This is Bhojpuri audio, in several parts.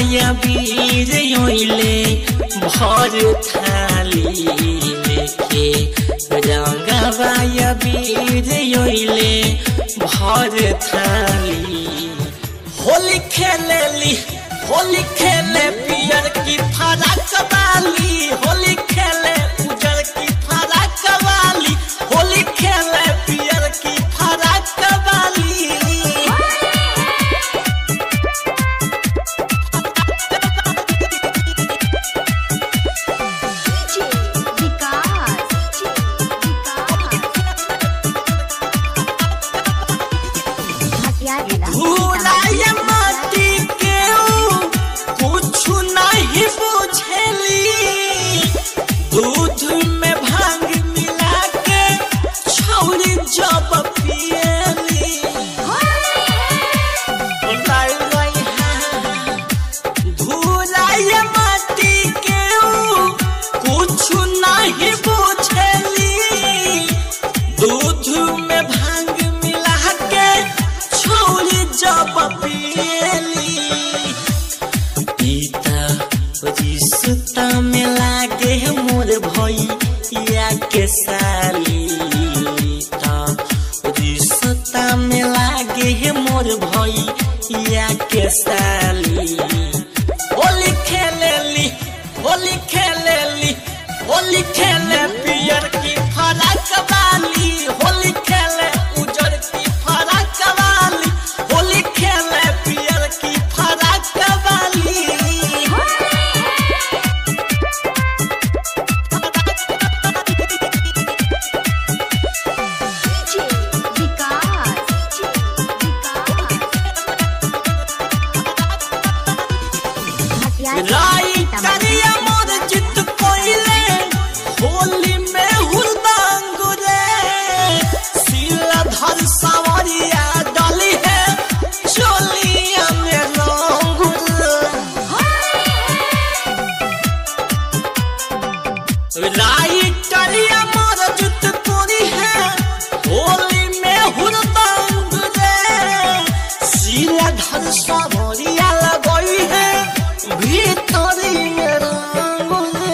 या वीर योइले भर थाली लेके रंगवा या वीर योइले भर थाली होली खेलेली होली खेले पियर की फराक वाली होली खेले उजर की फराक वाली होली खेले पियर की फराक वाली DJ विकास विकास भूलाय माटी के कुछ नहीं बुझेली दूध में भांग मिला के छौरी जब पियली भूलाय गई है धूलाय माटी के कुछ नहीं बुझेली दूध में भांग मिला के छोरी जब पियली पीता रिश्ता में लागे मोर भैया के साली ता रिश्ता में लागे मोर भैया के साली होली खेलेली होली खेलेली होली खेले पियर की फराक वाली होली खेले उजर की फराक वाली होली खेले पियर की फराक वाली DJ विकास राई करिया मोर चित कोइले होली में हुरदांग रे सिला धर सवरिया डली है चोलिया में रंग रे राई करिया मोर चित कोरी है होली में हुरदांग रे सिला धर सवरिया लगई है भीतरी में रंग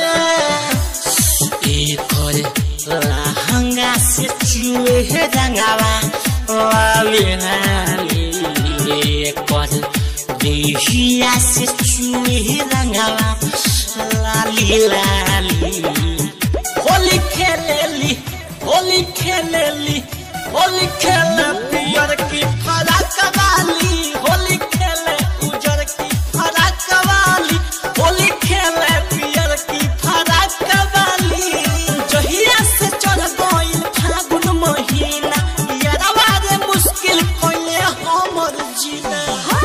रे एकर लहंगा से चुए है रंगावा लाली लाली एकर देहिया से चुए है रंगावा लाली लाली होली खेलेली होली खेलेली होली खेले पियर की फराक वाली होली खेले उजर की फराक वाली होली खेले पियर की फराक वाली जहिया से चढ़ गइल फागुन महीना यारवा रे मुश्किल कइले हमर जीना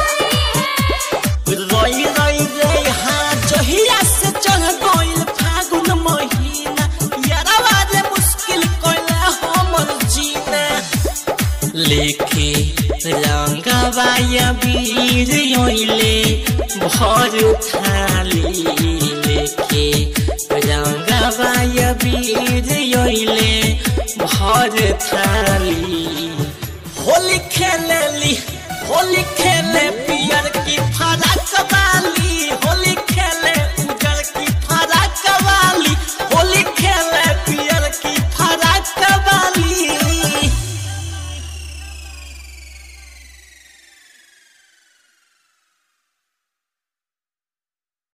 रोई रोई रे हाँ जहिया से चढ़ गइल फागुन महीना यारवा रे मुश्किल कइले हमर जीना लेके रंगवा या वीर योइले भर थाली लेके रंगवा या वीर योइले भर थाली होली खेलेली होली खेले